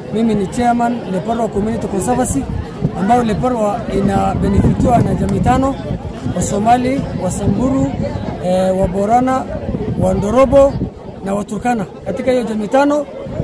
Mimi ni chairman Leparwa Community Conservancy ambayo Leparwa ina benefitiwa na jamii tano: Wasomali, Wasamburu, eh, Waborana, Wandorobo na Waturkana. Katika hiyo jamii tano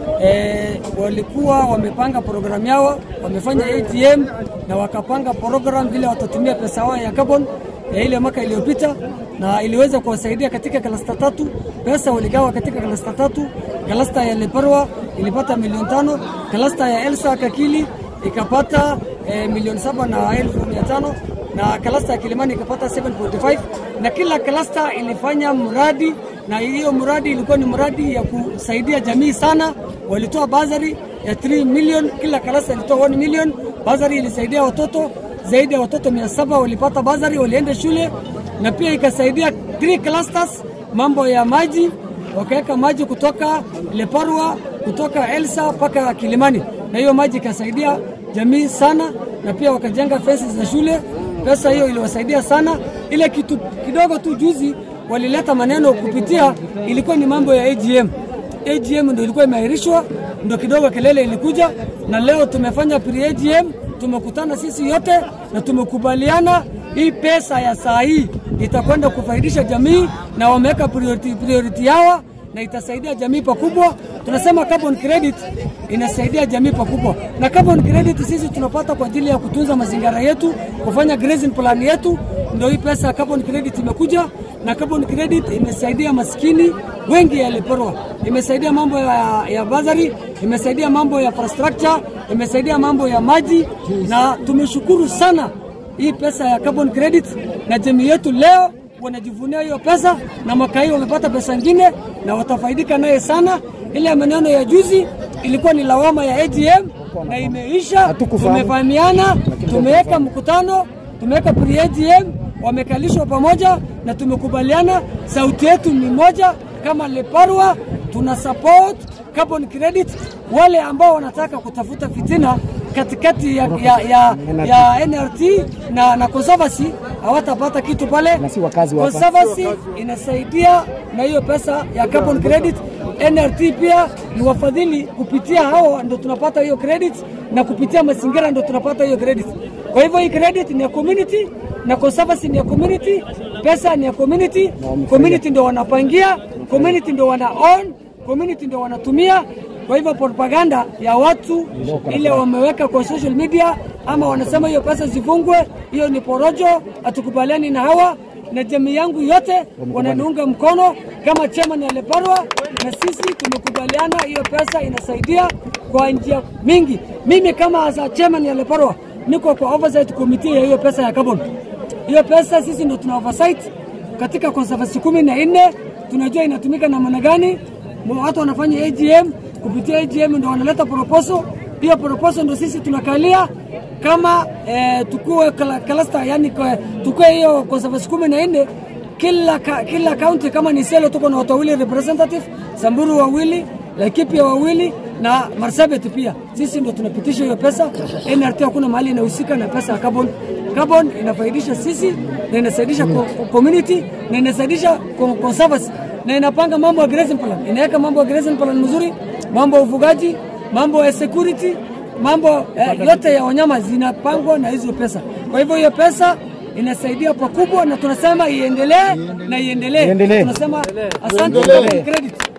eh, walikuwa wamepanga programu yao, wamefanya ATM na wakapanga program vile watatumia pesa yao ya carbon ya ile mwaka iliyopita, na iliweza kuwasaidia katika klasta tatu. Pesa waligawa katika klasta tatu. Klasta ya Leparwa ilipata milioni tano, klasta ya Elsa Kakili ikapata eh, milioni saba na elfu mia tano na klasta ya Kilimani ikapata 7.5 na kila klasta ilifanya mradi, na hiyo mradi ilikuwa ni mradi ya kusaidia jamii sana. Walitoa bazari ya 3 million, kila klasta ilitoa 1 million. Bazari ilisaidia watoto zaidi ya watoto 700 walipata bazari, walienda shule, na pia ikasaidia 3 clusters mambo ya maji, wakaweka maji kutoka Leparwa kutoka Elsa mpaka Kilimani, na hiyo maji ikasaidia jamii sana, na pia wakajenga fences za shule. Pesa hiyo iliwasaidia sana. Ile kitu kidogo tu juzi walileta maneno kupitia, ilikuwa ni mambo ya AGM. AGM ndio ilikuwa imeahirishwa, ndio kidogo kelele ilikuja, na leo tumefanya pre AGM, tumekutana sisi yote na tumekubaliana hii pesa ya saa hii itakwenda kufaidisha jamii, na wameweka priority, priority yao na itasaidia jamii pakubwa. Tunasema carbon credit inasaidia jamii pakubwa, na carbon credit sisi tunapata kwa ajili ya kutunza mazingira yetu, kufanya grazing plan yetu. Ndio hii pesa ya carbon credit imekuja, na carbon credit imesaidia maskini wengi ya Leparwa, imesaidia mambo ya, ya bazari, imesaidia mambo ya infrastructure, imesaidia mambo ya maji, na tumeshukuru sana hii pesa ya carbon credit, na jamii yetu leo wanajivunia hiyo pesa, na mwaka hii wamepata pesa ingine na watafaidika naye sana. Ile maneno ya juzi ilikuwa ni lawama ya AGM na imeisha. Tumefahamiana, tumeweka mkutano, tumeweka pre AGM, wamekalishwa pamoja na tumekubaliana, sauti yetu ni moja. Kama Leparwa tuna support carbon credit. Wale ambao wanataka kutafuta fitina katikati ya, ya, ya, ya NRT na, na Conservancy hawatapata kitu pale. Na si wakazi wa hapa. Conservancy inasaidia na hiyo pesa ya carbon credit. NRT pia ni wafadhili, kupitia hao ndo tunapata hiyo credit, na kupitia mazingira ndo tunapata hiyo credit. Kwa hivyo hii credit ni ya community na Conservancy ni ya community, pesa ni ya community. Community ndo wanapangia, community ndo wana own, community ndo wanatumia. Kwa hivyo propaganda ya watu ile wameweka kwa social media, ama wanasema hiyo pesa zifungwe, hiyo ni porojo. Hatukubaliani na hawa na jamii yangu yote wananiunga mkono kama chairman ya Leparwa, na sisi tumekubaliana hiyo pesa inasaidia kwa njia mingi. Mimi kama as a chairman ya Leparwa niko kwa oversight committee ya hiyo pesa ya carbon. Hiyo pesa sisi ndo tuna oversight katika conservancy kumi na nne, tunajua inatumika namna gani. Watu wanafanya AGM, kupitia AGM ndo wanaleta proposal. Hiyo proposal ndo sisi tunakalia kama eh, tukue kala- cluster, yani kwa- tukue hiyo conservancy kumi na nne kila, ka, kila county kama ni Selo tuko na watu wawili representative, Samburu wawili, Laikipia wawili na Marsabit pia. Sisi ndo tunapitisha hiyo pesa. NRT hakuna mahali inahusika na pesa ya carbon. Carbon inafaidisha sisi na inasaidisha ko- ko- community na inasaidisha ko- conservancy na inapanga mambo ya grazing plan, inaweka mambo ya grazing plan mzuri, mambo ya ufugaji, mambo ya security, mambo eh, yote ya wanyama zinapangwa na hizo pesa. Kwa hivyo hiyo pesa inasaidia pakubwa, na tunasema iendelee na iendelee. Iendelee. Tunasema asante Iendelee. kwa credit.